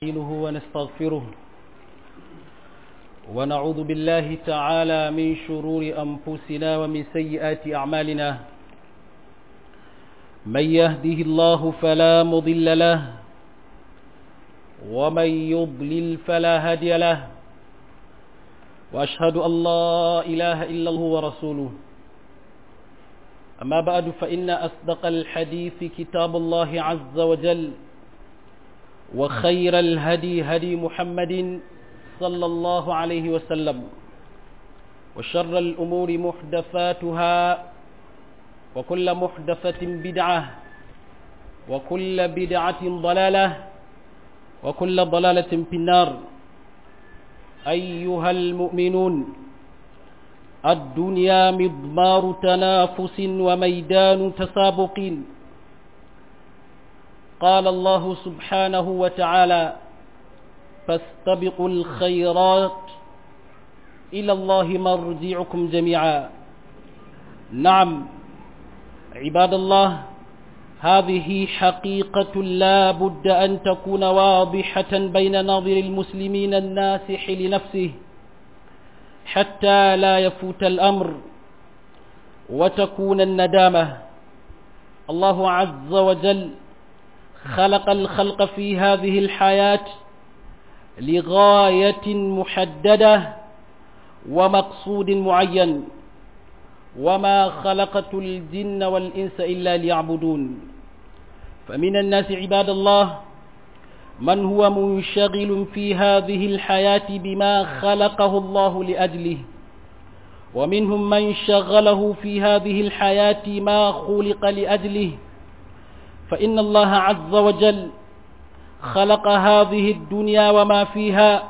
نستعينه ونستغفره ونعوذ بالله تعالى من شرور أنفسنا ومن سيئات أعمالنا من يهده الله فلا مضل له ومن يضلل فلا هادي له وأشهد أن لا إله إلا الله ورسوله أما بعد فإن أصدق الحديث كتاب الله عز وجل وخير الهدي هدي محمد صلى الله عليه وسلم وشر الأمور محدثاتها وكل محدثة بدعة وكل بدعة ضلالة وكل ضلالة في النار أيها المؤمنون الدنيا مضمار تنافس وميدان تسابق قال الله سبحانه وتعالى فاستبقوا الخيرات إلى الله مرجعكم جميعا نعم عباد الله هذه حقيقة لا بد أن تكون واضحة بين ناظر المسلمين الناسح لنفسه حتى لا يفوت الأمر وتكون الندامة الله عز وجل خلق الخلق في هذه الحياة لغاية محددة ومقصود معين وما خلقت الجن والإنس إلا ليعبدون فمن الناس عباد الله من هو منشغل في هذه الحياة بما خلقه الله لأجله ومنهم من شغله في هذه الحياة ما خلق لأجله فإن الله عز وجل خلق هذه الدنيا وما فيها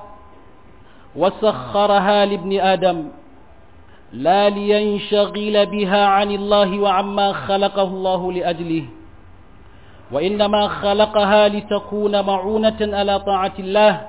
وسخرها لابن آدم لا لينشغل بها عن الله وعما خلقه الله لأجله وإنما خلقها لتكون معونة على طاعة الله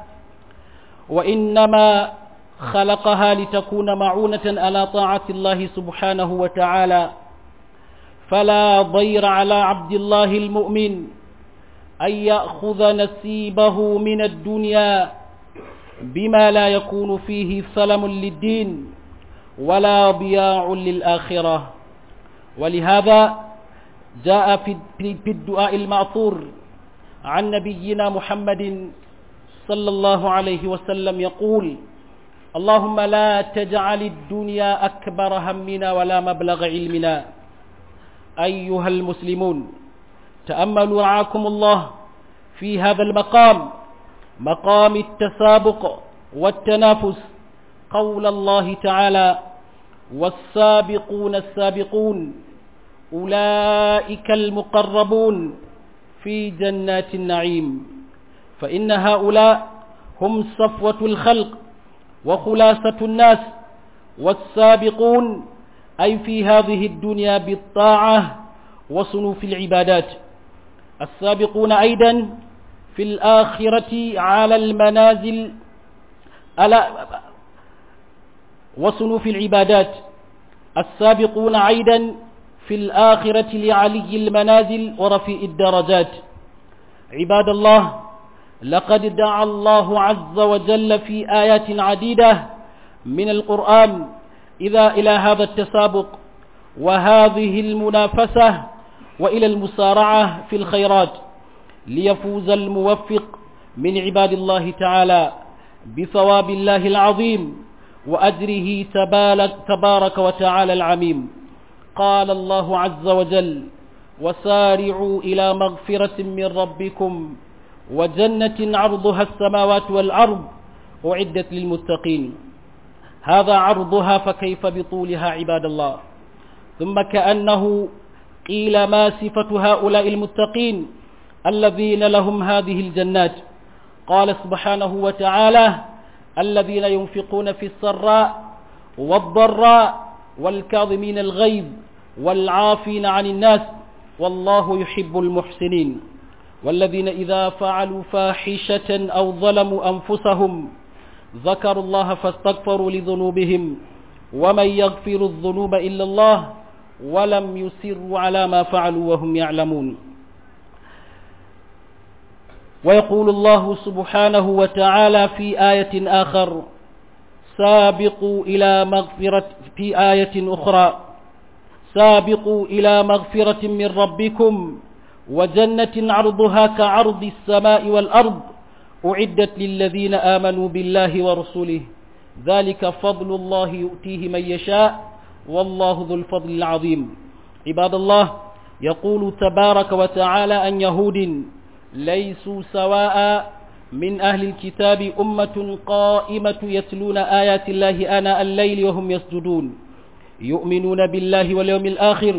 وإنما خلقها لتكون معونة على طاعة الله سبحانه وتعالى فلا ضير على عبد الله المؤمن أن يأخذ نسيبه من الدنيا بما لا يكون فيه سلم للدين ولا ضياع للآخرة ولهذا جاء في الدعاء المعثور عن نبينا محمد صلى الله عليه وسلم يقول اللهم لا تجعل الدنيا أكبر همنا ولا مبلغ علمنا أيها المسلمون تأملوا رعاكم الله في هذا المقام مقام التسابق والتنافس قول الله تعالى والسابقون السابقون أولئك المقربون في جنات النعيم فإن هؤلاء هم صفوة الخلق وخلاصة الناس والسابقون أي في هذه الدنيا بالطاعة وصنوف العبادات السابقون أيضا في الآخرة على المنازل على وصنوف العبادات السابقون أيضا في الآخرة لعلي المنازل ورفيع الدرجات عباد الله لقد دعا الله عز وجل في آيات عديدة من القرآن إذا إلى هذا التسابق وهذه المنافسة وإلى المسارعة في الخيرات ليفوز الموفق من عباد الله تعالى بثواب الله العظيم وأجره تبارك وتعالى العميم قال الله عز وجل وسارعوا إلى مغفرة من ربكم وجنة عرضها السماوات والأرض أعدت للمتقين هذا عرضها فكيف بطولها عباد الله ثم كأنه قيل ما صفة هؤلاء المتقين الذين لهم هذه الجنات قال سبحانه وتعالى الذين ينفقون في السراء والضراء والكاظمين الغيظ والعافين عن الناس والله يحب المحسنين والذين إذا فعلوا فاحشة أو ظلموا أنفسهم ذكروا الله فاستغفروا لذنوبهم ومن يغفر الذنوب إلا الله ولم يسروا على ما فعلوا وهم يعلمون ويقول الله سبحانه وتعالى في آية آخر سابقوا إلى مغفرة في آية أخرى سابقوا إلى مغفرة من ربكم وجنة عرضها كعرض السماء والأرض أعدت للذين آمنوا بالله ورسوله ذلك فضل الله يؤتيه من يشاء والله ذو الفضل العظيم عباد الله يقول تبارك وتعالى أن يهود ليسوا سواء من أهل الكتاب أمة قائمة يتلون آيات الله آناء الليل وهم يسجدون يؤمنون بالله واليوم الآخر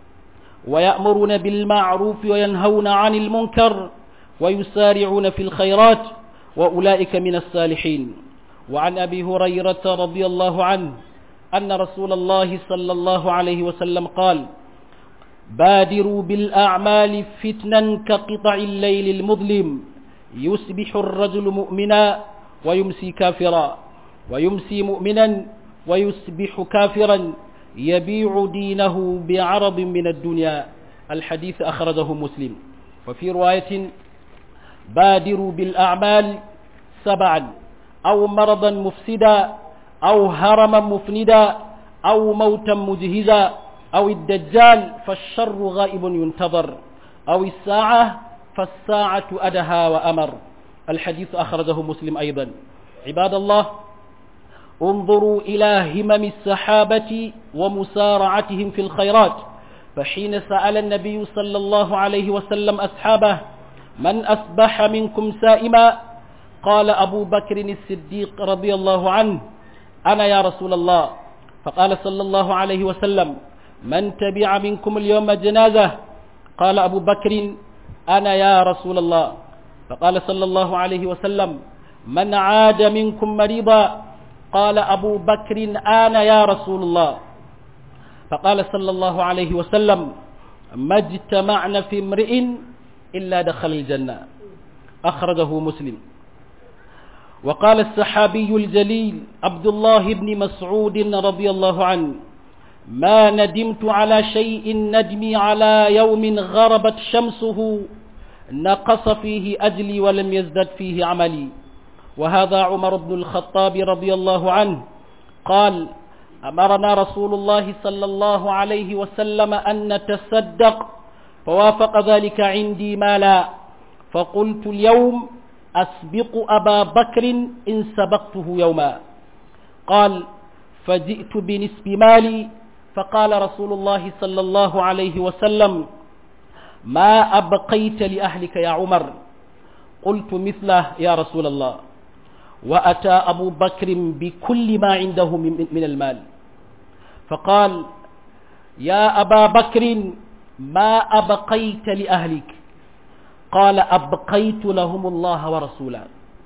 ويأمرون بالمعروف وينهون عن المنكر ويسارعون في الخيرات وأولئك من الصالحين وعن أبي هريرة رضي الله عنه أن رسول الله صلى الله عليه وسلم قال بادروا بالأعمال فتنا كقطع الليل المظلم يصبح الرجل مؤمنا ويمسي كافرا ويمسي مؤمنا ويصبح كافرا يبيع دينه بعرض من الدنيا الحديث أخرجه مسلم وفي رواية بادروا بالأعمال سبعا أو مرضا مفسدا أو هرما مفندا أو موتا مجهزا أو الدجال فالشر غائب ينتظر أو الساعة فالساعة أدهى وأمر الحديث أخرجه مسلم أيضا عباد الله انظروا إلى همم السحابة ومسارعتهم في الخيرات فحين سأل النبي صلى الله عليه وسلم أصحابه من أصبح منكم سائما قال أبو بكر الصديق رضي الله عنه أنا يا رسول الله فقال صلى الله عليه وسلم من تبع منكم اليوم جنازة قال أبو بكر أنا يا رسول الله فقال صلى الله عليه وسلم من عاد منكم مريضا قال أبو بكر أنا يا رسول الله فقال صلى الله عليه وسلم ما اجتمعنا في امرئ إلا دخل الجنة أخرجه مسلم وقال السحابي الجليل عبد الله بن مسعود رضي الله عنه ما ندمت على شيء ندمي على يوم غربت شمسه نقص فيه أجلي ولم يزدد فيه عملي وهذا عمر بن الخطاب رضي الله عنه قال أمرنا رسول الله صلى الله عليه وسلم أن نتصدق فوافق ذلك عندي مالا فقلت اليوم أسبق أبا بكر إن سبقته يوما قال فجئت بنسب مالي فقال رسول الله صلى الله عليه وسلم ما أبقيت لأهلك يا عمر قلت مثله يا رسول الله وأتى أبو بكر بكل ما عنده من المال فقال يا أبا بكر ما أبقيت لأهلك قال أبقيت لهم الله ورسوله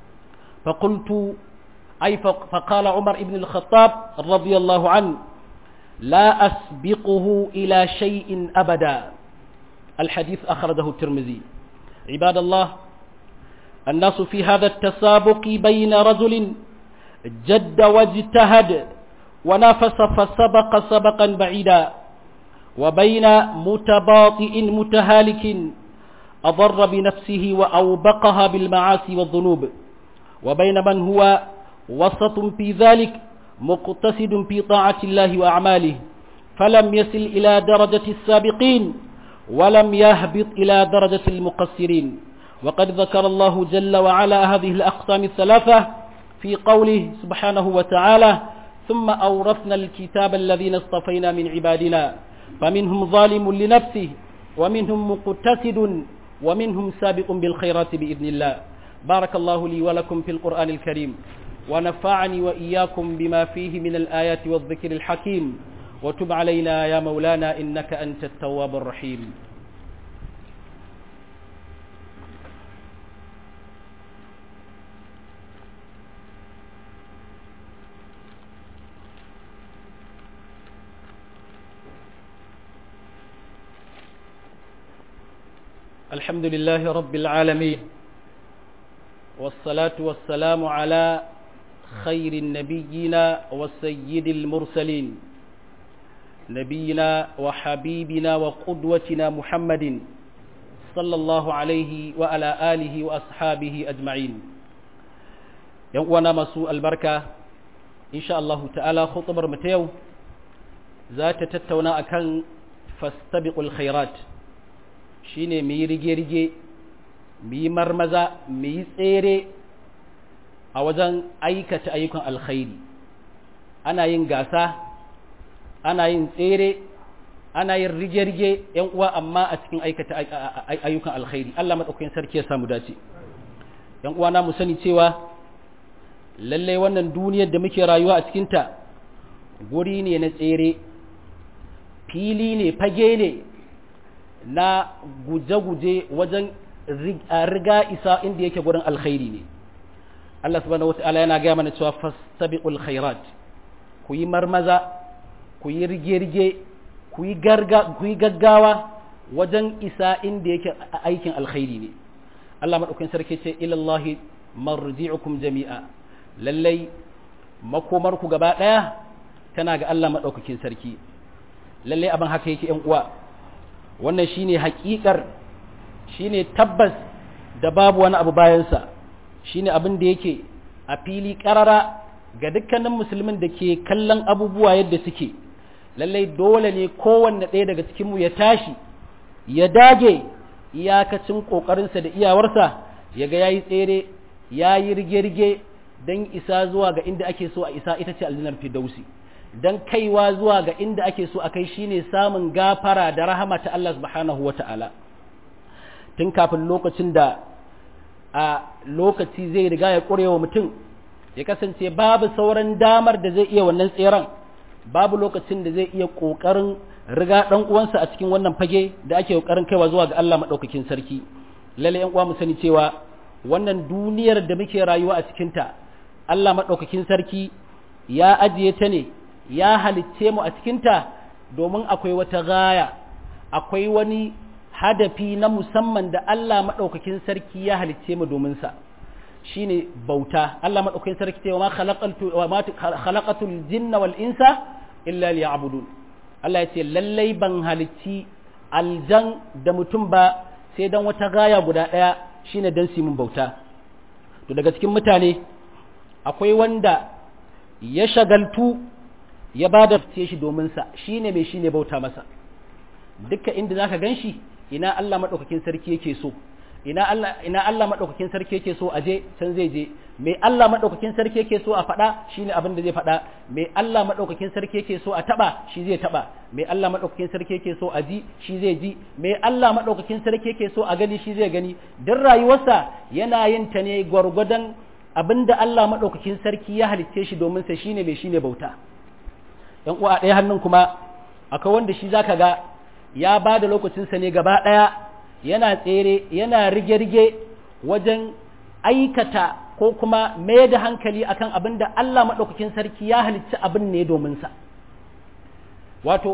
فقلت أي فقال عمر بن الخطاب رضي الله عنه لا أسبقه إلى شيء أبدا الحديث أخرجه الترمذي عباد الله الناس في هذا التسابق بين رجل جد واجتهد ونافس فسبق سبقا بعيدا وبين متباطئ متهالك أضر بنفسه وأوبقها بالمعاصي والذنوب وبين من هو وسط في ذلك مقتصد في طاعة الله وأعماله فلم يصل إلى درجة السابقين ولم يهبط إلى درجة المقصرين وقد ذكر الله جل وعلا هذه الأقسام الثلاثة في قوله سبحانه وتعالى ثم أورثنا الكتاب الذين اصطفينا من عبادنا فمنهم ظالم لنفسه ومنهم مقتصد ومنهم سابق بالخيرات بإذن الله بارك الله لي ولكم في القرآن الكريم ونفعني وإياكم بما فيه من الآيات والذكر الحكيم وتب علينا يا مولانا إنك أنت التواب الرحيم الحمد لله رب العالمين والصلاة والسلام على خير النبيين والسيد المرسلين نبينا وحبيبنا وقدوتنا محمد صلى الله عليه وعلى آله وأصحابه أجمعين يوانا مسوء البركة إن شاء الله تعالى خطبر متيو ذات تتونا أكن فاستبقوا الخيرات shine mu yi rige-rige mu yi marmaza mu yi tsere a wajen aikata ayyukan alkhairi ana yin gasa ana yin tsere ana yin rige-rige yan uwa amma a cikin aikata ayyukan alkhairi Allah madaukakin sarki ya samu dace yan uwa na mu sani cewa lalle wannan duniyar da muke rayuwa a cikin ta guri ne na tsere fili ne fage ne na guje-guje wajen riga isa inda yake gurin alkhairi ne Allah subhanahu wata'ala yana gaya mana cewa fastabiqul khairat ku yi marmaza ku yi rige-rige ku yi gaggawa wajen isa inda yake aikin alkhairi ne Allah maɗaukin sarki ce ilallahi marji'ukum jami'a lallai makomarku gaba ɗaya tana ga Allah maɗaukakin sarki lallai abin haka yake ‘yan uwa wannan shine haƙiƙar shine tabbas da babu wani abu bayansa shine abin da yake a fili ƙarara ga dukkanin musulmin da ke kallon abubuwa yadda suke lallai dole ne kowanne ɗaya daga cikinmu ya tashi ya dage iyakacin ƙoƙarinsa da iyawarsa ya ga ya yi tsere ya yi rige-rige don isa zuwa ga inda ake so a isa ita ce aljinar fidausi don kaiwa zuwa ga inda ake so a kai shine samun gafara da rahama ta Allah subhanahu wa ta'ala tun kafin lokacin da a lokaci zai riga ya ƙurewa mutum ya kasance babu sauran damar da zai iya wannan tseren babu lokacin da zai iya ƙoƙarin riga ɗan uwansa a cikin wannan fage da ake ƙoƙarin kaiwa zuwa ga Allah maɗaukakin sarki lalle ƴan uwa mu sani cewa wannan duniyar da muke rayuwa a cikinta Allah maɗaukakin sarki ya ajiye ta ne ya halicce mu a cikinta domin akwai wata gaya akwai wani hadafi na musamman da Allah maɗaukakin sarki ya halicce mu domin sa shine bauta Allah maɗaukakin sarki ce wa ma khalaqatul jinna wal insa illa liya'budun Allah ya ce lallai ban halicci aljan da mutum ba sai dan wata gaya guda ɗaya shine dan su mun bauta to daga cikin mutane akwai wanda ya shagaltu ya ba da shi domin sa shine mai shine bauta masa dukkan inda zaka ganshi ina Allah madaukakin sarki yake so ina Allah ina Allah madaukakin sarki yake so aje can zai je me Allah madaukakin sarki yake so a faɗa shine abin da zai faɗa me Allah madaukakin sarki yake so a taba shi zai taba me Allah madaukakin sarki yake so a ji shi zai ji me Allah madaukakin sarki yake so a gani shi zai gani duk rayuwarsa yana yin ta ne gwargwadon abinda Allah madaukakin sarki ya halicce shi domin sa shine mai shine bauta yan uwa ɗaya hannun kuma akwai wanda shi zaka ga ya ba da lokacinsa ne gaba ɗaya yana tsere yana rige-rige wajen aikata ko kuma mai da hankali akan abin da Allah maɗaukakin sarki ya halicci abin ne domin sa wato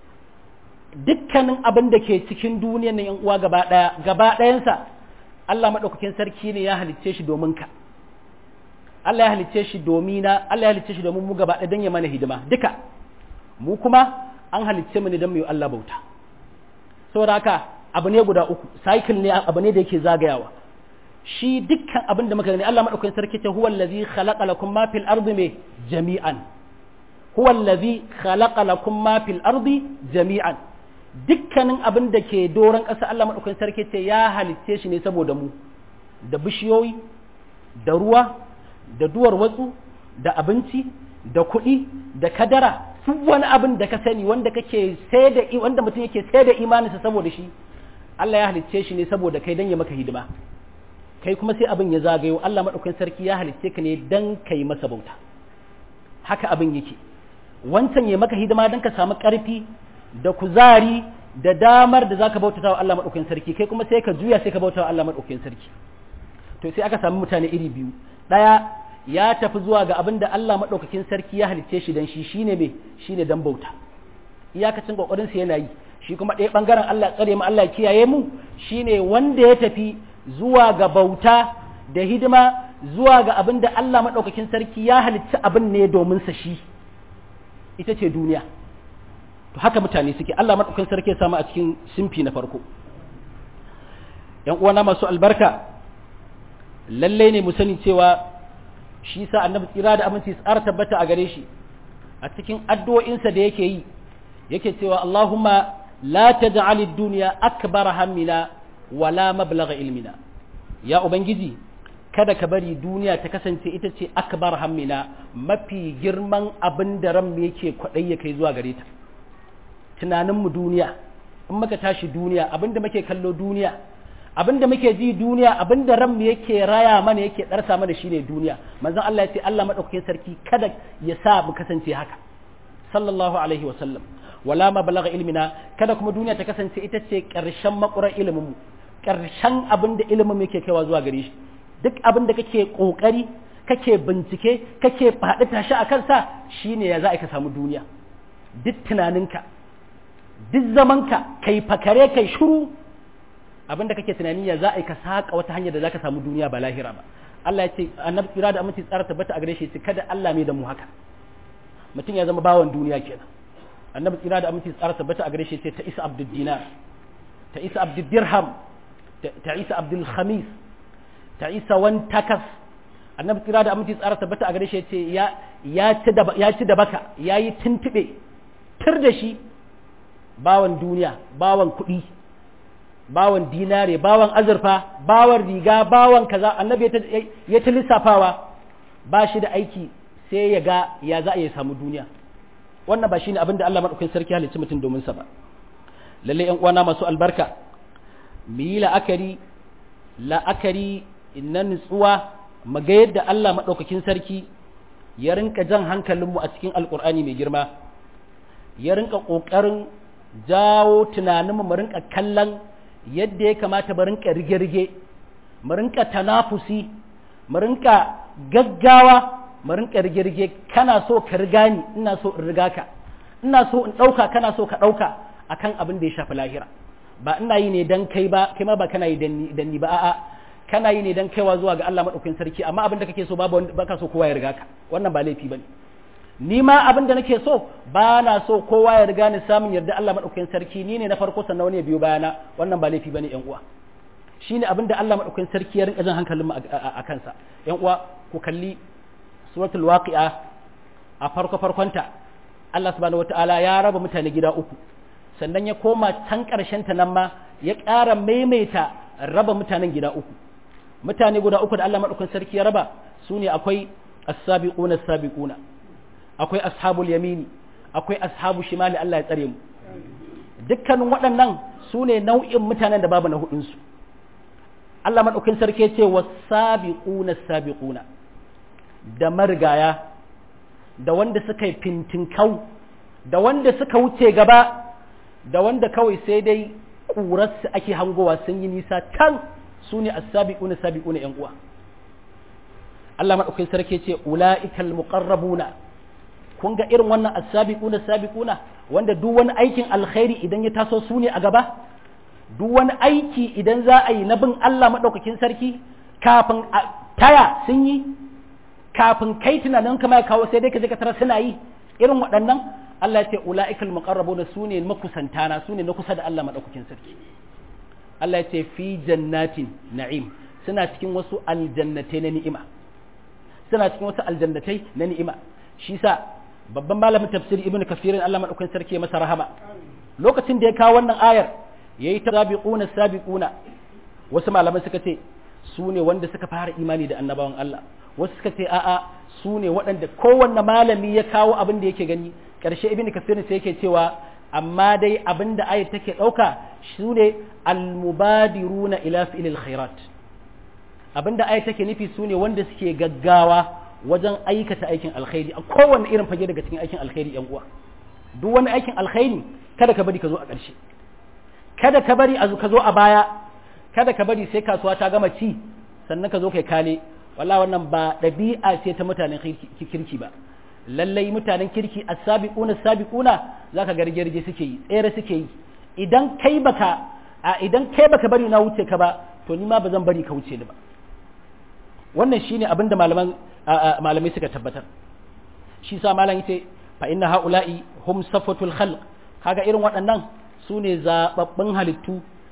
dukkanin abin da ke cikin duniyar nan uwa gaba ɗaya gaba ɗayansa Allah maɗaukakin sarki ne ya halicce shi domin ka Allah ya halicce shi domina Allah ya halicce shi domin mu gaba ɗaya don ya mana hidima duka mu kuma an halicce mu ne don mu yi Allah bauta saboda haka abu ne guda uku cycle ne abu ne da yake zagayawa shi dukkan abin da muka gani Allah madaukakin sarki ce huwa allazi khalaqa lakum ma fil ardi me jami'an huwa allazi khalaqa lakum ma fil ardi jami'an dukkanin abin da ke doron ƙasa Allah madaukakin sarki ce ya halicce shi ne saboda mu da bishiyoyi da ruwa da duwar watsu da abinci da kuɗi da kadara duk wani abin da ka sani wanda kake sai da wanda mutum yake sai da imaninsa saboda shi Allah ya halicce shi ne saboda kai dan ya maka hidima kai kuma sai abin ya zagayo Allah madaukakin sarki ya halicce ka ne dan kai masa bauta haka abin yake wancan ya maka hidima dan ka samu karfi da kuzari da damar da zaka bautata wa Allah madaukakin sarki kai kuma sai ka juya sai ka bauta wa Allah madaukakin sarki to sai aka samu mutane iri biyu daya ya tafi zuwa ga abin da Allah madaukakin sarki ya halicce shi dan shi shine me shine dan bauta iyakacin kokarin sa yana yi shi kuma ɗaya bangaren Allah tsare mu Allah kiyaye mu shine wanda ya tafi zuwa ga bauta da hidima zuwa ga abin da Allah madaukakin sarki ya halicci abin ne domin sa shi ita ce duniya to haka mutane suke Allah madaukakin sarki ya samu a cikin simfi na farko ‘yan uwana masu albarka lallai ne mu sani cewa shi sa annabi tsira da aminci tsara tabbata a gare shi a cikin addu'o'insa da yake yi yake cewa Allahumma la taj'al ad-dunya akbar hammina wala mablagha ilmina ya ubangiji kada ka bari duniya ta kasance ita ce akbar hammina mafi girman abin da ran yake kwadai ya kai zuwa gare ta tunanin mu duniya in muka tashi duniya abinda muke kallo duniya abinda muke ji duniya abinda ran mu yake raya mana yake darsa mana shine duniya manzon Allah ya ce Allah madaukakin sarki kada ya sa mu kasance haka sallallahu alaihi wa sallam wala ma balagha ilmina kada kuma duniya ta kasance ita ce karshen makurar ilimin mu karshen abinda ilimin mu yake kaiwa zuwa gare shi duk abinda kake kokari kake bincike kake faɗi tashi a kansa shine ya za ka samu duniya duk tunaninka duk zamanka kai fakare kai shuru abinda kake tunani ya za a yi ka saka wata hanyar da za ka samu duniya ba lahira ba Allah ya ce annabi tsira da aminci tsara tabbata a gare shi kada Allah mai da mu haka mutum ya zama bawan duniya kenan annabi tsira da aminci tsara tabbata a gare shi ta isa abdul dinar ta isa abdul dirham ta isa abdul khamis ta isa wan takas annabi tsira da aminci tsara tabbata a gare shi ce ya ya ci da ya ci da baka yayi tuntube tir da shi bawan duniya bawan kuɗi bawan dinare bawan azurfa bawan riga bawan kaza annabi ya ta lissafawa ba shi da aiki sai ya ga ya za a yi samu duniya wannan ba shine abin da Allah madaukakin sarki halicci mutum domin sa ba lalle ƴan uwana masu albarka mu yi la'akari la'akari na nutsuwa mu ga yadda Allah madaukakin sarki ya rinka jan hankalinmu a cikin alkur'ani mai girma ya rinka ƙoƙarin jawo tunaninmu mu rinka kallon yadda ya kamata mu rinka rige-rige mu rinka tanafusi mu rinka gaggawa mu rinka rige-rige kana so ka riga ni ina so in riga ka ina so in ɗauka kana so ka ɗauka akan abin da ya shafi lahira ba ina yi ne dan kai ba kai ma ba kana yi dan ni ba a'a kana yi ne dan kaiwa zuwa ga Allah madaukakin sarki amma abin da kake so babu baka so kowa ya riga ka wannan ba laifi bane ni ma abin da nake so ba na so kowa ya riga ni samun yarda Allah madaukakin sarki ni ne na farko sannan wani ya biyo bayana wannan ba laifi bane yan uwa shine abin da Allah madaukakin sarki ya rinka jan hankalin mu a kansa yan uwa ku kalli suratul waqi'a a farko farkonta Allah subhanahu wataala ya raba mutane gida uku sannan ya koma can karshen ta nan ma ya ƙara maimaita raba mutanen gida uku mutane guda uku da Allah madaukakin sarki ya raba su ne akwai as-sabiquna as-sabiquna akwai ashabul yamini akwai ashabu shimali Allah ya tsare mu dukkanin waɗannan su ne nau'in mutanen da babu na hudunsu Allah maɗaukin sarki ce wa sabiquna sabiquna da marigaya da wanda suka yi fintinkau da wanda suka wuce gaba da wanda kawai sai dai ƙurarsu ake hangowa sun yi nisa can su ne as-sabiquna sabiquna yan uwa Allah maɗaukin sarki ce ula'ikal muqarrabuna kun ga irin wannan as-sabiquna sabiquna wanda duk wani aikin alkhairi idan ya taso su ne a gaba duk wani aiki idan za a yi na bin Allah madaukakin sarki kafin taya sun yi kafin kai tunanin kama ya kawo sai dai ka je ka tara suna yi irin waɗannan Allah ya ce ula'ikal muqarrabuna su ne makusantana su ne na kusa da Allah madaukakin sarki Allah ya ce fi jannatin na'im suna cikin wasu aljannatai na ni'ima suna cikin wasu aljannatai na ni'ima shi sa babban malamin tafsiri ibnu kafirin Allah madaukakin sarki masa rahama lokacin da ya kawo wannan ayar yayi ta sabiquna sabiquna wasu malaman suka ce su ne wanda suka fara imani da annabawan Allah wasu suka ce a'a su ne waɗanda kowanne malami ya kawo abin da yake gani ƙarshe ibnu kafirin sai yake cewa amma dai abin da ayar take ɗauka su ne almubadiruna ila fi'lil khairat abin da ayar take nufi su ne wanda suke gaggawa wajen aikata aikin alkhairi a kowane irin fage daga cikin aikin alkhairi yan uwa duk wani aikin alkhairi kada ka bari ka zo a ƙarshe kada ka bari a ka zo a baya kada ka bari sai kasuwa ta gama ci sannan ka zo kai kale wallahi wannan ba ɗabi'a ce ta mutanen kirki ba lallai mutanen kirki as-sabiquna as-sabiquna zaka ga rige suke yi tsere suke yi idan kai baka a idan kai baka bari na wuce ka ba to ni ma ba zan bari ka wuce ni ba wannan shine abin da malaman malamai suka tabbatar shi sa malam yace fa inna haula'i hum safatul khalq kaga irin waɗannan su ne zababbin halittu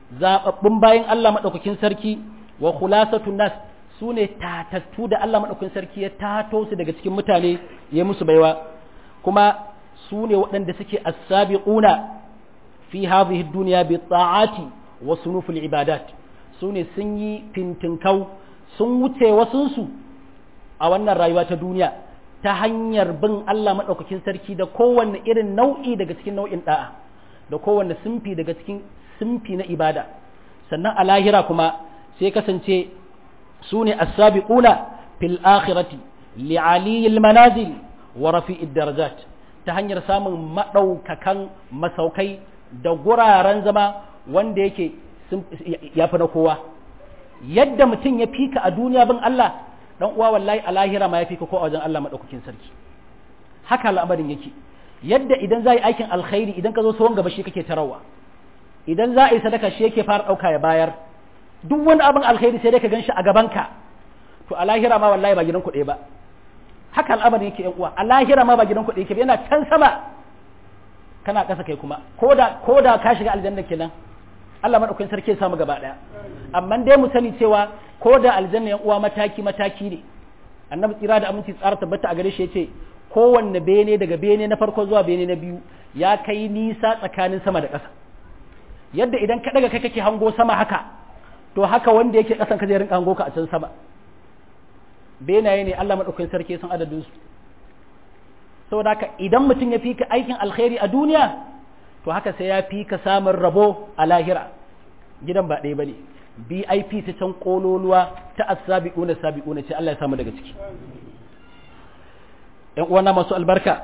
zababbun bayan Allah madaukakin sarki wa khulasatun nas su ne tatattu da Allah madaukakin sarki ya tato su daga cikin mutane ya musu baiwa kuma su ne waɗanda suke as-sabiquna fi hadhihi ad-dunya bi ta'ati wa sunuful ibadat su ne sun yi fintinkau sun wuce wasunsu a wannan rayuwa ta duniya ta hanyar bin Allah maɗaukakin sarki da kowanne irin nau'i daga cikin nau'in ɗa'a da kowanne simfi daga cikin simfi na ibada sannan a lahira kuma sai kasance su ne as-sabiquna fil akhirati li aliyil manazil wa rafi'id darajat ta hanyar samun maɗaukakan masaukai da guraren zama wanda yake ya fi na kowa yadda mutum ya fika a duniya bin Allah dan uwa wallahi a lahira ma ya fika ko a wajen Allah madaukakin sarki haka al'amarin yake yadda idan za yi aikin alkhairi idan ka zo tsohon gaba shi kake tarawa idan za a yi sadaka shi yake fara ɗauka ya bayar duk wani abin alkhairi sai dai ka gan shi a gabanka to a lahira ma wallahi ba gidan kuɗe ba haka al'amarin yake yan uwa a lahira ma ba gidan kuɗe yake ba yana can sama kana ƙasa kai kuma ko da ka shiga aljanna kenan Allah maɗaukakin sarki ya samu gaba ɗaya amma dai mu sani cewa ko da aljanna yan uwa mataki mataki ne annabi tsira da aminci tsara tabbata a gare shi yace kowanne bene daga bene na farko zuwa bene na biyu ya kai nisa tsakanin sama da ƙasa yadda idan ka daga kai kake hango sama haka to haka wanda yake ƙasan ka zai rinka hango ka a can sama benaye ne Allah maɗaukakin sarki sun adadin su saboda haka idan mutum ya fi ka aikin alkhairi a duniya to haka sai ya fi ka samun rabo a lahira gidan ba ɗaya ba ne bip ta can ƙololuwa ta asabi'una sabi'una ce Allah ya samu daga ciki ‘yan uwana masu albarka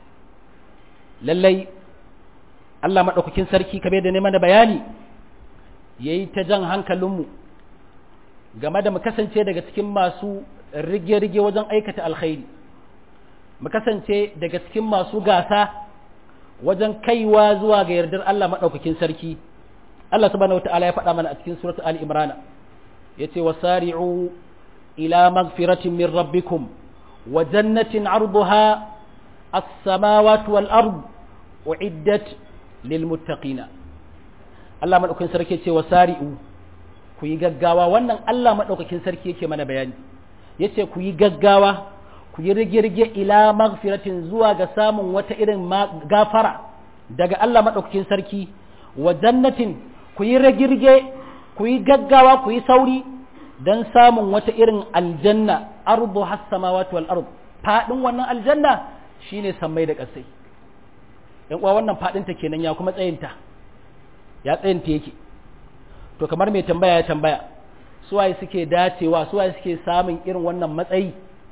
lallai Allah maɗaukakin sarki kabe da neman da bayani ya yi ta jan hankalinmu game da mu kasance daga cikin masu rige-rige wajen aikata alkhairi mu kasance daga cikin masu gasa wajen kaiwa zuwa ga yardar Allah maɗaukakin sarki Allah subhanahu wata'ala ya faɗa mana a cikin suratul Ali Imran yace wasari'u ila magfiratin min rabbikum wa jannatin 'arduha as-samawati wal ard uiddat lil muttaqina Allah maɗaukakin sarki yace wasari'u ku yi gaggawa wannan Allah maɗaukakin sarki yake mana bayani yace ku yi gaggawa ku yi rige-rige ila magfiratin zuwa ga samun wata irin gafara daga Allah maɗaukakin sarki wa jannatin ku yi rage-rige ku yi gaggawa ku yi sauri don samun wata irin aljanna ardu hassamawati wal ard fadin wannan aljanna shine sammai da ƙasai yan uwa wannan fadin ta kenan ya kuma tsayinta ya tsayinta yake to kamar mai tambaya ya tambaya suwaye suke dacewa suwaye suke samun irin wannan matsayi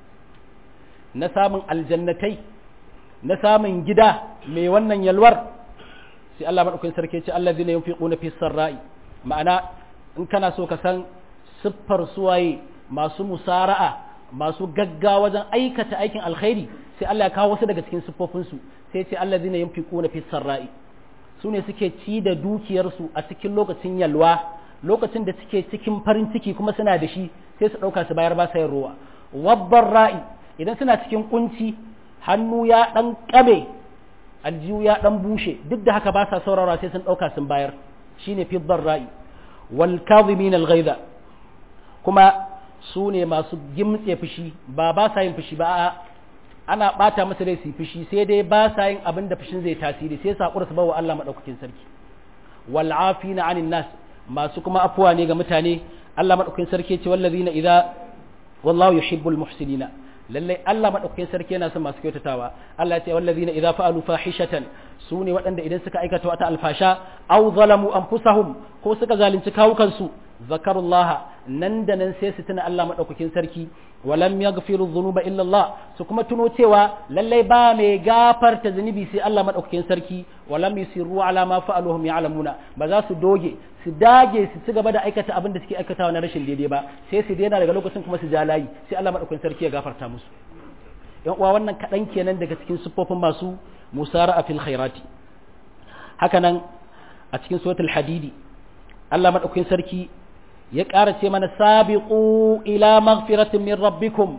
na samun aljannatai na samun gida mai wannan yalwar sai Allah maɗaukakin sarki ce Allah zai fi ƙuna fi sarra'i ma'ana in kana so ka san siffar suwaye masu musara'a masu gaggawa wajen aikata aikin alkhairi sai Allah ya kawo wasu daga cikin siffofinsu sai ce Allah zai fi ƙuna fi sarra'i su ne suke ci da dukiyarsu a cikin lokacin yalwa lokacin da suke cikin farin ciki kuma suna da shi sai su ɗauka su bayar ba sa yin ruwa wabbar ra'i idan suna cikin kunci hannu ya ɗan ƙabe aljihu ya ɗan bushe duk da haka ba sa saurara sai sun ɗauka sun bayar shine fidbar ra'i wal kadhimin al ghaiza kuma su ne masu gimtse fushi ba ba sa yin fushi ba ana bata masa rai su fushi sai dai ba sa yin abin da fushin zai tasiri sai sakura su bawa Allah madaukakin sarki wal afina anin nas masu kuma afuwa ne ga mutane Allah madaukakin sarki ce wallazina idza wallahu yuhibbul muhsinina lallai Allah madaukakin sarki yana son masu kyautatawa Allah ya ce wallazina idza fa'alu fahishatan su ne waɗanda idan suka aikata wata alfasha aw zalamu anfusahum ko suka zalunci kawukansu zakarullaha nan da nan sai su tuna Allah madaukakin sarki walam yaghfiru dhunuba illa Allah su kuma tuno cewa lallai ba mai gafarta zunubi sai Allah madaukakin sarki walam yusiru ala ma fa'aluhum ya'lamuna ba za su doge su dage su ci gaba da aikata abin da suke aikatawa na rashin daidai ba sai su daina daga lokacin kuma su ja layi sai Allah madaukakin sarki ya gafarta musu yan uwa wannan kaɗan kenan daga cikin siffofin masu musara fil khairati haka nan a cikin suratul hadidi Allah madaukakin sarki ya ƙara ce mana sabiqu ila maghfiratin min rabbikum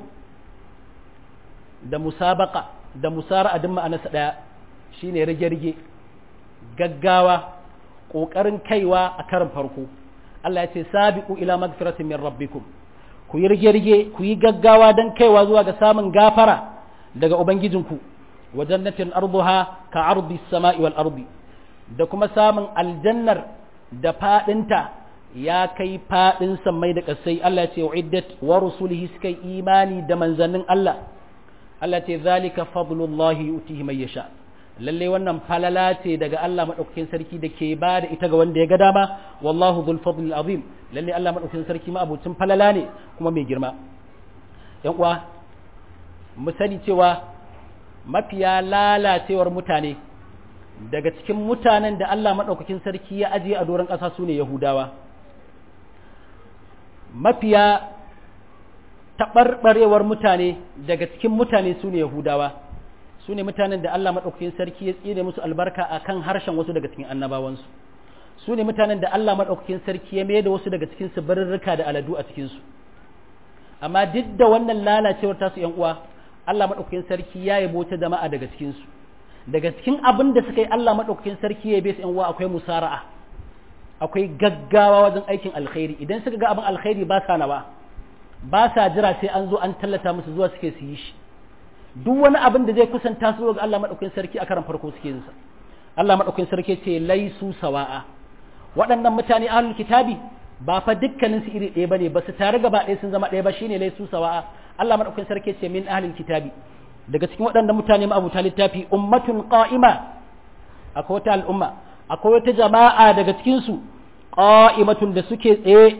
da musabaqa da musara a dimma anasa daya shine rige-rige gaggawa kokarin kaiwa a karin farko Allah ya ce sabiqu ila magfiratin min rabbikum ku yi rige-rige ku yi gaggawa don kaiwa zuwa ga samun gafara daga ubangijinku wa jannatin arduha ka ardi sama'i wal ardi da kuma samun aljannar da fadinta ya kai fadin sammai da kasai Allah ya ce uiddat wa rusulihi suka imani da manzannin Allah Allah ce zalika fadlullahi yutihi man yasha lalle wannan falala ce daga Allah madaukakin sarki da ke ba da ita ga wanda ya ga dama wallahu dhul fadlil azim lalle Allah madaukakin sarki ma abucin falala ne kuma mai girma yan uwa mu sani cewa mafiya lalacewar mutane daga cikin mutanen da Allah madaukakin sarki ya ajiye a doron ƙasa sune yahudawa mafiya taɓarɓarewar mutane daga cikin mutane su ne Yahudawa su ne mutanen da Allah maɗaukakin sarki ya tsine musu albarka a kan harshen wasu daga cikin annabawansu su ne mutanen da Allah maɗaukakin sarki ya mai da wasu daga cikin su barurruka da aladu a cikinsu amma duk da wannan lalacewar tasu ‘yan uwa Allah maɗaukakin sarki ya yabo ta jama'a daga cikinsu daga cikin abin da suka yi Allah maɗaukakin sarki ya su ‘yan uwa akwai musara'a akwai gaggawa wajen aikin alkhairi idan suka ga abin alkhairi ba sa nawa ba sa jira sai an zo an tallata musu zuwa suke su yi shi duk wani abin da zai kusanta su ga Allah madaukakin sarki a karan farko suke yin sa Allah madaukakin sarki ce laisu sawa'a waɗannan mutane ahlul kitabi ba fa dukkanin su iri ɗaya bane ba su tare gaba ɗaya sun zama ɗaya ba shine laisu sawa'a Allah madaukakin sarki ce min ahlul kitabi daga cikin waɗannan mutane ma abuta littafi ummatun qa'ima akwai wata al'umma akwai wata jama'a daga cikin su qa'imatun da suke tsaye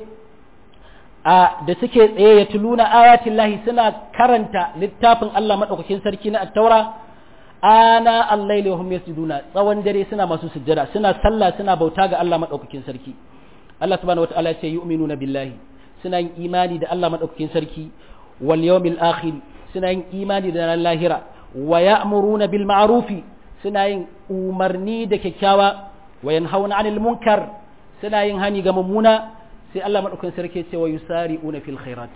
a da suke tsaye ya tuluna ayatin lahi suna karanta littafin Allah maɗaukakin sarki na attaura ana allaili wa hum yasjuduna tsawon dare suna masu sujjada suna sallah suna bauta ga Allah maɗaukakin sarki Allah subhanahu wataala ya ce yu'minuna billahi suna yin imani da Allah maɗaukakin sarki wal yawmil akhir suna yin imani da ranar lahira wa ya'muruna bil ma'rufi suna yin umarni da kyakkyawa wa yanhauna 'anil munkar suna yin hani ga mummuna sai Allah maɗaukan sarki ce wa yusari'una fil khairat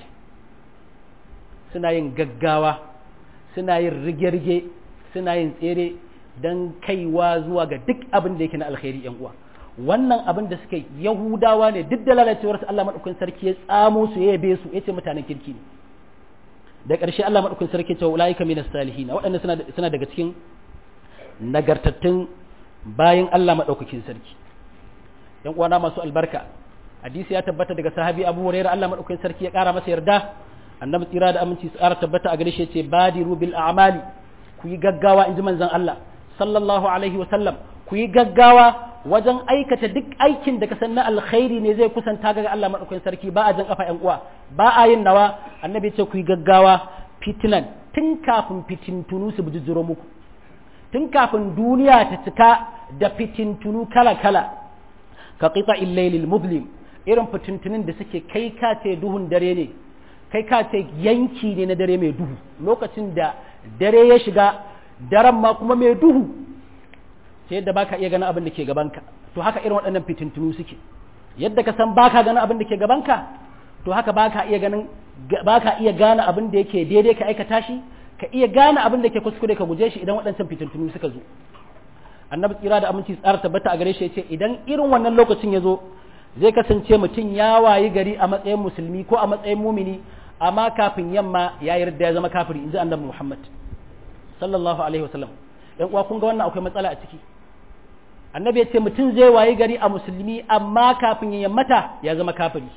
suna yin gaggawa suna yin rige-rige suna yin tsere don kaiwa zuwa ga duk abin da yake na alkhairi yan uwa wannan abin da suka yi yahudawa ne duk da lalacewar su Allah maɗaukan sarki ya tsamo su ya yabe su ya ce mutanen kirki ne da ƙarshe Allah maɗaukan sarki ce wa ulaika minas salihin waɗannan suna suna daga cikin nagartattun bayan Allah maɗaukakin sarki yan uwana masu albarka hadisi ya tabbata daga sahabi Abu Hurairah Allah madaukakin sarki ya kara masa yarda annabi tsira da aminci su kara tabbata a gare shi yace badiru bil a'mali ku yi gaggawa inji manzon Allah sallallahu alaihi wa sallam ku yi gaggawa wajen aikata duk aikin da ka san na alkhairi ne zai kusanta ga Allah madaukakin sarki ba a jan kafa yan uwa ba a yin nawa annabi ya ce ku yi gaggawa fitinan tun kafin fitintunu su bijiro muku tun kafin duniya ta cika da fitintunu kala kala ka qita illailil muzlim irin fitintunin da suke kai ka ce duhun dare ne kai ka ce yanki ne na dare mai duhu lokacin da dare ya shiga daren ma kuma mai duhu sai yadda baka iya ganin abin da ke gabanka to haka irin waɗannan fitintunu suke yadda ka san baka ganin abin da ke gabanka to haka baka iya ganin baka iya gane abin da yake daidai ka aikata shi ka iya gane abin da ke kuskure ka guje shi idan waɗancan fitintunu suka zo annabi tsira da aminci tsara tabbata a gare shi ya ce idan irin wannan lokacin ya zo zai kasance mutum ya wayi gari a matsayin musulmi ko a matsayin mumini amma kafin yamma ya yarda ya zama kafiri inji annabi Muhammad sallallahu alaihi wasallam dan uwa kun ga wannan akwai matsala a ciki annabi ya ce mutum zai wayi gari a musulmi amma kafin ya yammata ya zama kafiri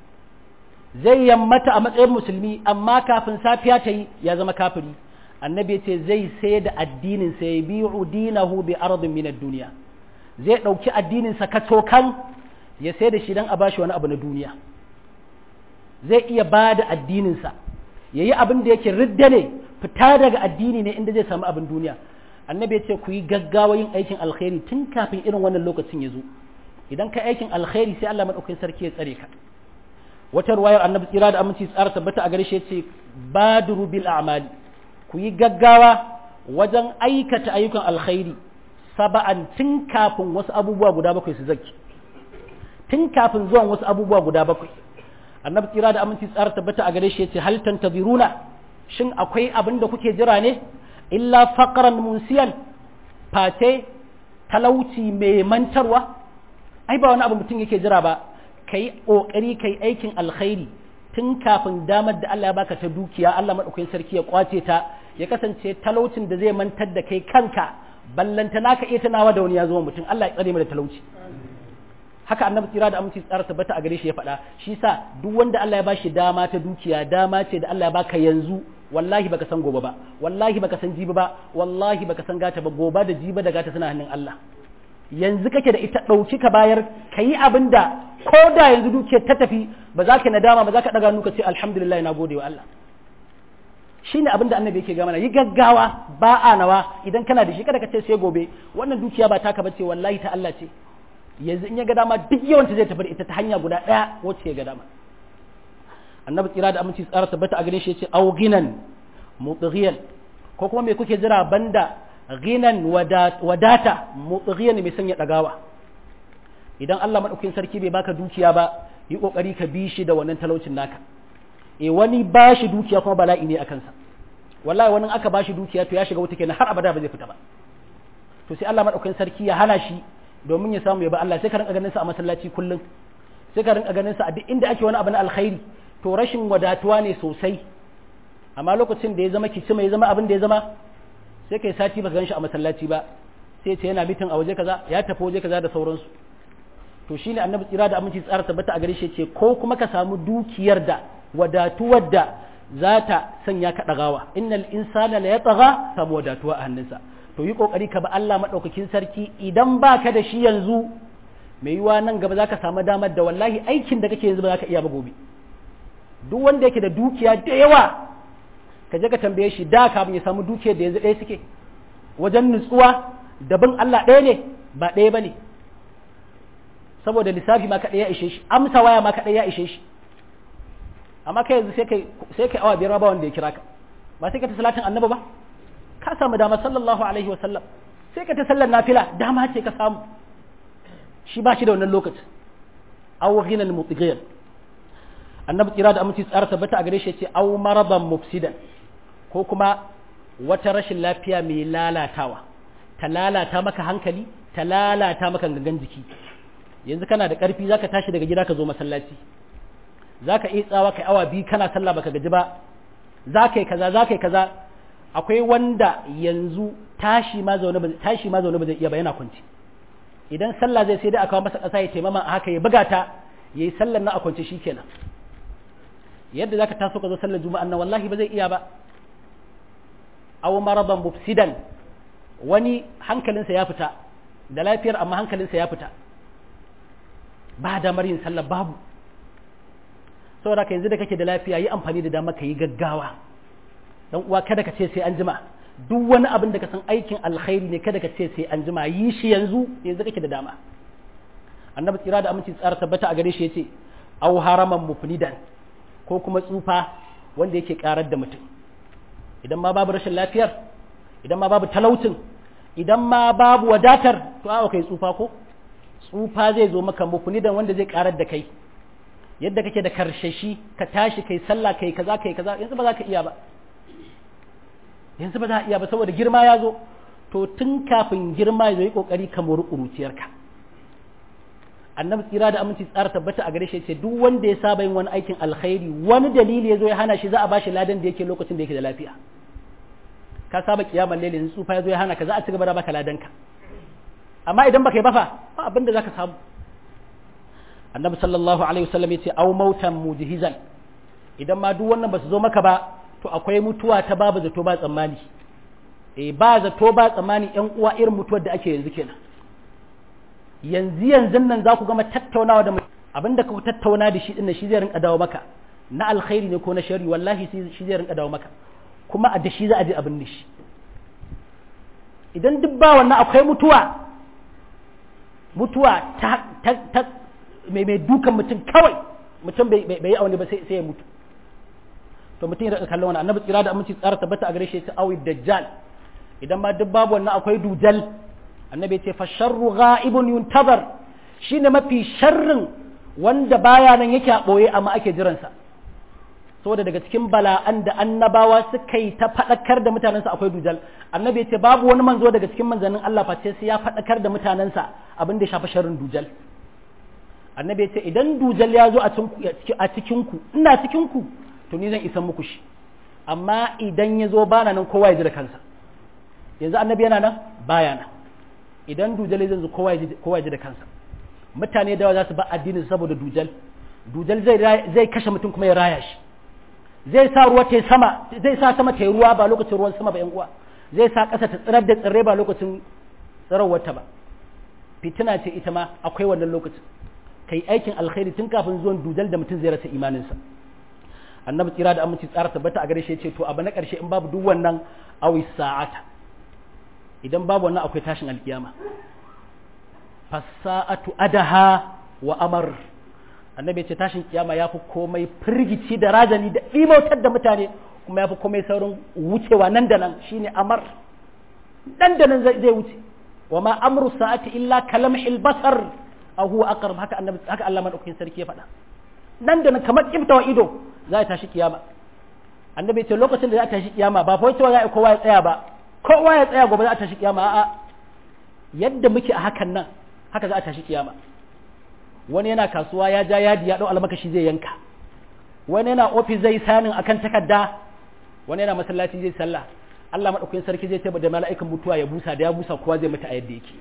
zai yammata a matsayin musulmi amma kafin safiya ta yi ya zama kafiri annabi ya ce zai sai da addinin sa ya bi'u dinahu bi ardin min ad-dunya zai dauki addinin sa kacokan ya sai da shi don a bashi wani abu na duniya zai iya ba da addininsa ya yi abin da yake ridda ne fita daga addini ne inda zai samu abin duniya annabi ya ce ku yi gaggawa yin aikin alkhairi tun kafin irin wannan lokacin ya zo idan ka aikin alkhairi sai Allah madaukakin sarki ya tsare ka wata ruwayar annabi tsira da aminci tsara tabbata a gare shi yace badru bil a'mali ku yi gaggawa wajen aikata ayyukan alkhairi saba'an tun kafin wasu abubuwa guda bakwai su zaki tun kafin zuwan wasu abubuwa guda bakwai annabi tsira da aminci tsara tabbata a gare shi yace hal tantaziruna shin akwai abin da kuke jira ne illa faqran munsiyan face talauci mai mantarwa ai ba wani abu mutum yake jira ba kai kokari kai aikin alkhairi tun kafin damar da Allah ya baka ta dukiya Allah madaukakin sarki ya kwace ta ya kasance talaucin da zai mantar da kai kanka ballanta naka iya tunawa da wani ya zo mutum Allah ya tsare mu da talauci haka annabi tsira da aminci tsara tabbata a gare shi ya faɗa shi sa duk wanda Allah ya bashi dama ta dukiya dama ce da Allah ya baka yanzu wallahi baka san gobe ba wallahi baka san jibi ba wallahi baka san gata ba gobe da jibi da gata suna hannun Allah yanzu kake da ita ɗauki ka bayar ka yi abin da ko da yanzu dukiyar ta tafi ba za ka nadama ba za ka ɗaga nuka ce alhamdulillah na gode wa Allah shi ne abin da annabi yake gama yi gaggawa ba a nawa idan kana da shi kada ka ce sai gobe wannan dukiya ba taka bace wallahi ta Allah ce yanzu in ya ga dama duk yawanta zai tafi da ita ta hanya guda ɗaya wacce ya ga dama annabi tsira da aminci tsara tabbata a gare shi yace aw ginan mutghiyan ko kuma me kuke jira banda ginan wadata mutghiyan mai sanya dagawa idan Allah madaukakin sarki bai baka dukiya ba yi kokari ka bi shi da wannan talaucin naka e wani ba shi dukiya kuma bala'i ne a kansa wallahi wani aka ba shi dukiya to ya shiga wuta kenan har abada ba zai fita ba to sai Allah madaukakin sarki ya hana shi domin ya samu ya ba Allah sai ka rinka ganin sa a masallaci kullum sai ka rinka ganin sa a duk inda ake wani abu na alkhairi to rashin wadatuwa ne sosai amma lokacin da ya zama kicima ya zama abin da ya zama sai kai sati ba gan shi a masallaci ba sai ce yana mitin a waje kaza ya tafi waje kaza da sauransu to shine annabi tsira da aminci tsara tabbata a gare shi ce ko kuma ka samu dukiyar da wadatuwar da za ta sanya ka ɗagawa innal insana la yatagha samu wadatuwa a hannunsa to yi kokari ka ba Allah madaukakin sarki idan baka da shi yanzu mai yiwa nan gaba zaka samu damar da wallahi aikin da kake yanzu ba zaka iya ba gobe duk wanda yake da dukiya da yawa ka je ka tambaye shi da kafin ya samu dukiyar da yanzu ɗaya suke wajen nutsuwa da bin Allah ɗaya ne ba ɗaya ba ne saboda lissafi ma kaɗai ya ishe shi amsa waya ma kaɗai ya ishe shi amma kai yanzu sai kai sai kai awa biyar ba wanda ya kira ka ba sai ka ta salatin annabi ba ka samu dama sallallahu alaihi wa sallam sai ka ta sallar nafila dama ce ka samu shi ba shi da wannan lokacin aw ghinan mutighir annabi kira da aminci tsara tabbata a gare shi ce aw maraban mufsidan ko kuma wata rashin lafiya mai lalatawa ta lalata maka hankali ta lalata maka gangan jiki yanzu kana da ƙarfi zaka tashi daga gida ka zo masallaci zaka iya tsawa kai awa biyu kana sallah baka gaji ba zaka yi kaza zaka yi kaza akwai wanda yanzu tashi ma zaune ba tashi ma zaune ba zai iya ba yana kwanci idan sallah zai sai dai aka masa ƙasa ya taimama a haka ya buga ta yayi sallar na a kwance shikenan yadda zaka taso ka zo sallar juma'a nan wallahi ba zai iya ba aw maraban mufsidan wani hankalinsa ya fita da lafiyar amma hankalinsa ya fita ba damar yin sallah babu saboda ka yanzu da kake da lafiya yi amfani da dama ka yi gaggawa dan uwa kada ka ce sai an jima duk wani abin da ka san aikin alkhairi ne kada ka ce sai an jima yi shi yanzu yanzu kake da dama annabi tsira da aminci tsara tabbata a gare shi yace aw haraman mufnidan ko kuma tsufa wanda yake karar da mutum idan ma babu rashin lafiyar idan ma babu talautin idan ma babu wadatar to a kai tsufa ko tsufa zai zo maka mufnidan wanda zai karar da kai yadda kake da karshashi ka tashi kai sallah kai kaza kai kaza yanzu ba za ka iya ba yanzu ba za a iya ba saboda girma ya zo to tun kafin girma ya zo yi kokari ka mori ƙuruciyarka annabi tsira da aminci tsara tabbata a gare shi ce duk wanda ya saba yin wani aikin alkhairi wani dalili ya zo ya hana shi za a bashi ladan da yake lokacin da yake da lafiya ka saba kiyamar laili yanzu tsufa ya zo ya hana ka za a ci gaba da baka ladanka amma idan baka yi ba fa ba abin da zaka samu annabi sallallahu alaihi wasallam yace aw mautan mujhizan idan ma duk wannan ba su zo maka ba to akwai mutuwa ta babu zato ba tsammani eh ba zato ba tsammani yan uwa irin mutuwar da ake yanzu kenan yanzu yanzu nan za ku gama tattaunawa da abinda ka tattauna da shi dinnan shi zai rinka dawo maka na alkhairi ne ko na shari wallahi shi zai rinka dawo maka kuma a da shi za a je abin da shi idan duk ba wannan akwai mutuwa mutuwa ta ta mai mai dukan mutum kawai mutum bai yi aune ba sai ya mutu to mutum ya kallon wani annabi tsira da aminci tsara tabbata a gare shi sai awi dajjal idan ma duk babu wannan akwai dujal annabi ya ce fa sharru ghaibun yuntazar shine mafi sharrin wanda baya nan yake a boye amma ake jiransa saboda daga cikin bala'an da annabawa suka yi ta faɗakar da mutanensa akwai dujal annabi ya ce babu wani manzo daga cikin manzannin Allah face sai ya faɗakar da mutanensa abin da ya shafi sharrin dujal annabi ya ce idan dujal ya zo a cikin ku ina cikin ku to ni zan isan muku shi amma idan ya zo bana nan kowa ya ji da kansa yanzu annabi yana nan baya nan idan dujal zai zo kowa ya ji da kansa mutane da yawa za su ba addinin saboda dujal dujal zai kashe mutum kuma ya raya shi zai sa ruwa ta sama zai sa sama ta ruwa ba lokacin ruwan sama ba yan uwa zai sa ƙasa ta tsirar da tsirrai ba lokacin tsirarwarta ba fitina ce ita ma akwai wannan lokacin kai aikin alkhairi tun kafin zuwan dujal da mutum zai rasa imaninsa annabi tsira da aminci tsara tabbata a gare shi ce to abu na ƙarshe in babu duk wannan awi sa'ata idan babu wannan akwai tashin alkiyama fasa'atu adaha wa amar annabi ce tashin kiyama ya fi komai firgici da rajani da imautar da mutane kuma ya fi komai saurin wucewa nan da nan shine amar nan da nan zai wuce wa ma amru sa'ati illa kalamhil basar a huwa aqrab haka annabi haka Allah madaukakin sarki ya faɗa nan da nan kamar kiftawa ido za a tashi kiyama annabi ce lokacin da za a tashi kiyama ba fa cewa za a kowa ya tsaya ba kowa ya tsaya gobe za a tashi kiyama a'a yadda muke a hakan nan haka za a tashi kiyama wani yana kasuwa ya ja yadi ya dau almakashi zai yanka wani yana ofis zai sanin akan takarda wani yana masallaci zai sallah Allah madaukakin sarki zai tabbata da mala'ikan mutuwa ya busa da ya busa kowa zai mutu a yadda yake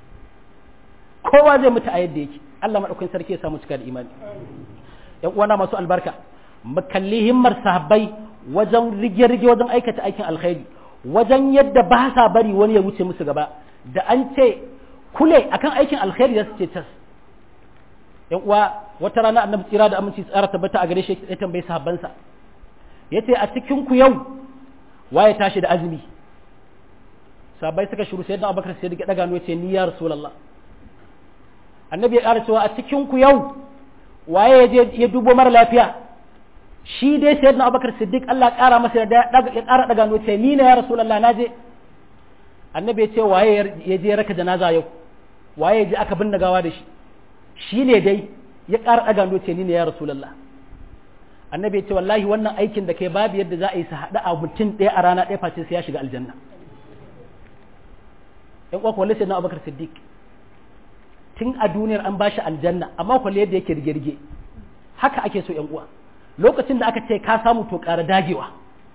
kowa zai mutu a yadda yake Allah madaukakin sarki ya samu cika da imani yan uwana masu albarka mu kalli himmar sahabbai wajen rige-rige wajen aikata aikin alkhairi wajen yadda ba sa bari wani ya wuce musu gaba da an ce kule akan aikin alkhairi da su ce tas yan uwa wata rana annabi tsira da aminci tsara tabbata a gare shi ya tambayi sahabbansa yace a cikin ku yau waye tashi da azumi sahabbai suka shiru sai da Abubakar sai da daga ya ce ni ya rasulullah annabi ya ƙara cewa a cikin ku yau waye ya je ya dubo mara lafiya shi dai sayyidina Abubakar Siddiq Allah ƙara masa da ya ƙara daga ya ce ni ne ya rasulullah naje annabi ya ce waye ya je raka janaza yau waye ya je aka binne gawa da shi shi ne dai ya ƙara ɗaga noce ni ne ya rasulallah annabi ya ce wallahi wannan aikin da kai babu yadda za a yi su haɗa a mutum ɗaya a rana ɗaya face sai ya shiga aljanna ƴan uwa kwalle sai na abubakar siddiq tun a duniyar an bashi aljanna amma kwalle yadda yake rige-rige haka ake so ƴan uwa lokacin da aka ce ka samu to ƙara dagewa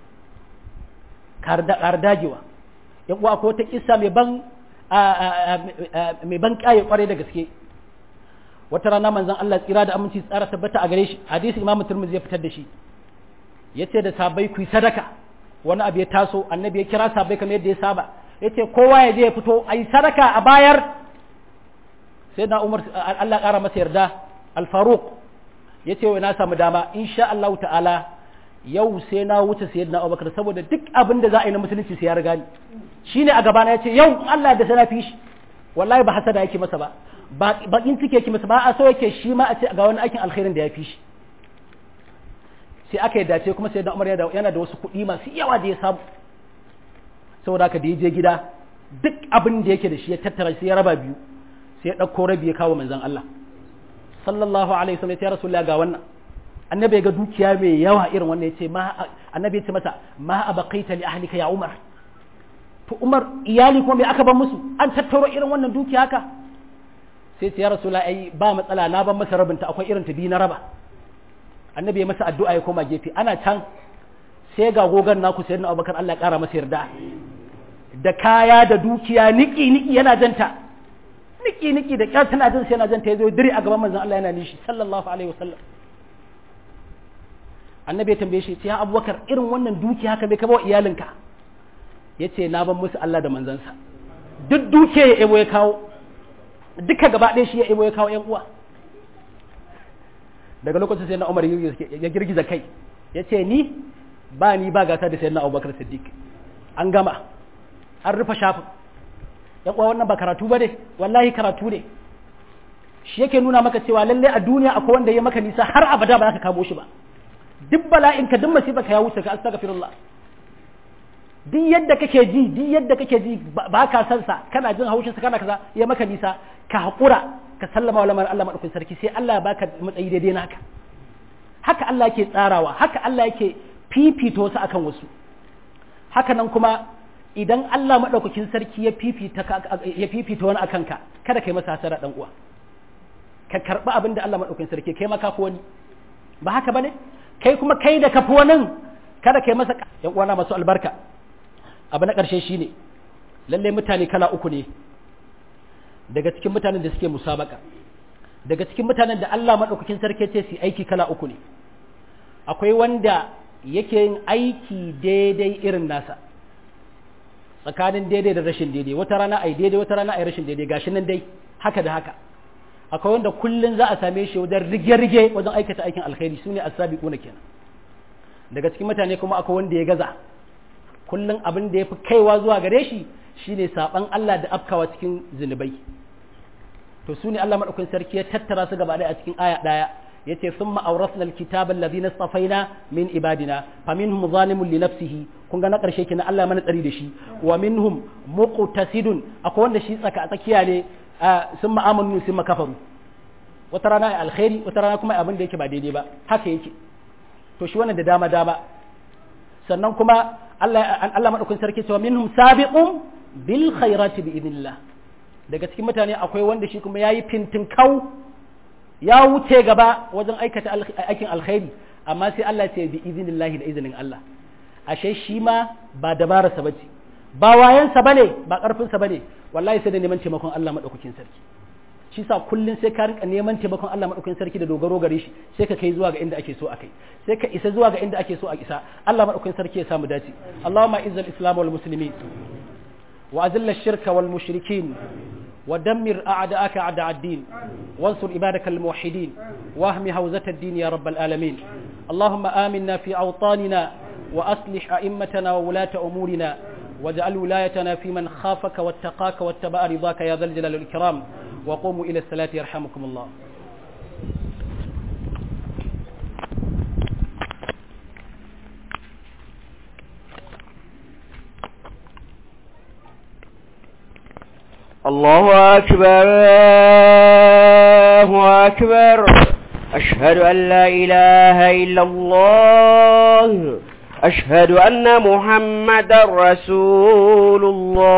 ƙara dagewa ƴan uwa ko ta kissa mai ban mai ban ƙaye ƙwarai da gaske wata rana manzon Allah tsira da aminci tsara tabbata a gare shi hadisi Imam Tirmidhi ya fitar da shi yace da sabai ku sadaka wani abu ya taso annabi ya kira sabai kamar yadda ya saba yace kowa ya je ya fito ayi sadaka a bayar sai na Umar Allah ƙara masa yarda Al-Faruq yace wai na samu dama insha Allah ta'ala yau sai na wuce sayyidina Abubakar saboda duk abin da za a yi na musulunci sai ya riga ni shine a gabana yace yau Allah da sana fi shi wallahi ba hasada yake masa ba bakin ciki yake masa ba a so yake shi ma a ce ga wani aikin alkhairin da ya fi shi sai aka yi dace kuma sai da umar yana da wasu kuɗi masu yawa da ya samu saboda haka da ya je gida duk abin da yake da shi ya tattara sai ya raba biyu sai ya ɗauko rabi ya kawo manzon Allah sallallahu alaihi wasallam ya rasulullah ga wannan annabi ga dukiya mai yawa irin wannan ya ce ma annabi ya ce masa ma abaqaita li ahlika ya umar to umar iyali kuma me aka ban musu an tattaro irin wannan dukiya haka sai ce ya rasula ai ba matsala na ban masa rabinta akwai irin ta biyu na raba annabi ya masa addu'a ya koma gefe ana can sai ga gogan naku sayyidina abubakar Allah ya kara masa yarda da kaya da dukiya niki niki yana janta niki niki da kyar tana jin sai yana janta yazo dire a gaban manzon Allah yana nishi sallallahu alaihi wasallam annabi ya tambaye shi ya abubakar irin wannan dukiya haka bai kaba wa iyalinka yace na ban musu Allah da manzansa duk dukiya ya ebo ya kawo duka gaba ɗaya shi ya ebo ya kawo ‘yan uwa daga lokacin sai na umar ya girgiza kai ya ce ni ba ni ba gasa da sai na abubakar siddiq an gama an rufe shafin ‘yan uwa wannan ba karatu ba ne wallahi karatu ne shi yake nuna maka cewa lalle a duniya akwai wanda ya maka nisa har abada ba za ka kamo shi ba duk bala'in ka duk masifa ka ya wuce ka astaghfirullah duk yadda kake ji duk yadda kake ji ba ka san sa kana jin haushin sa kana kaza ya maka nisa ka hakura ka sallama wa lamarin Allah madaukakin sarki sai Allah ya baka matsayi daidai naka haka Allah yake tsarawa haka Allah yake fifita wasu akan wasu haka nan kuma idan Allah madaukakin sarki ya fifita ya fifita wani akan ka kada kai masa hasara dan uwa ka karɓi abin da Allah maɗaukakin sarki kai ma kafi wani ba haka bane kai kuma kai da kafi wani kada kai masa yan uwana masu albarka abu na ƙarshe shine lalle mutane kala uku ne daga cikin mutanen da suke musabaka daga cikin mutanen da Allah maɗaukakin sarki ce su aiki kala uku ne akwai wanda yake yin aiki daidai irin nasa tsakanin daidai da rashin daidai wata rana ai daidai wata rana ai rashin daidai gashi nan dai haka da haka akwai wanda kullun za a same shi wajen rige-rige wajen aikata aikin alkhairi sune as-sabiquna kenan daga cikin mutane kuma akwai wanda ya gaza kullun abin da yafi kaiwa zuwa gare shi shine saban Allah da afkawa cikin zinubai to sune Allah madaukakin sarki ya tattara su gaba ɗaya a cikin aya ɗaya yace thumma awrasna alkitaba alladhina istafaina min ibadina faminhum zalimun li nafsihi kun ga na karshe kina Allah mana tsari da shi wa minhum muqtasidun akwai wanda shi tsaka tsakiya ne thumma amanu thumma kafaru wata rana alkhairi wata rana kuma abin da yake ba daidai ba haka yake to shi wannan da dama dama sannan kuma Allah Allah madaukakin sarki cewa minhum sabiqun bil khairati bi idnillah daga cikin mutane akwai wanda shi kuma yayi fintin kau ya wuce gaba wajen aikata aikin alkhairi amma sai Allah ce bi izinillahi da izinin Allah ashe shi ma ba dabararsa bace ba wayansa bane ba karfinsa bane wallahi sai da neman taimakon Allah madaukakin sarki shi sa kullun sai ka rinka neman taimakon Allah madaukakin sarki da dogaro gare shi sai ka kai zuwa ga inda ake so a kai sai ka isa zuwa ga inda ake so a isa Allah madaukakin sarki ya samu dace Allahumma izzal islam wal muslimin wa azilla ash-shirka wal mushrikin ودمر أعداءك أعداء الدين وانصر عبادك الموحدين واهم هوزة الدين يا رب العالمين اللهم آمنا في أوطاننا وأصلح أئمتنا وولاة أمورنا واجعل ولايتنا في من خافك واتقاك واتبع رضاك يا ذا الجلال والإكرام وقوموا إلى الصلاة يرحمكم الله الله أكبر الله أكبر أشهد أن لا إله إلا الله أشهد أن محمد رسول الله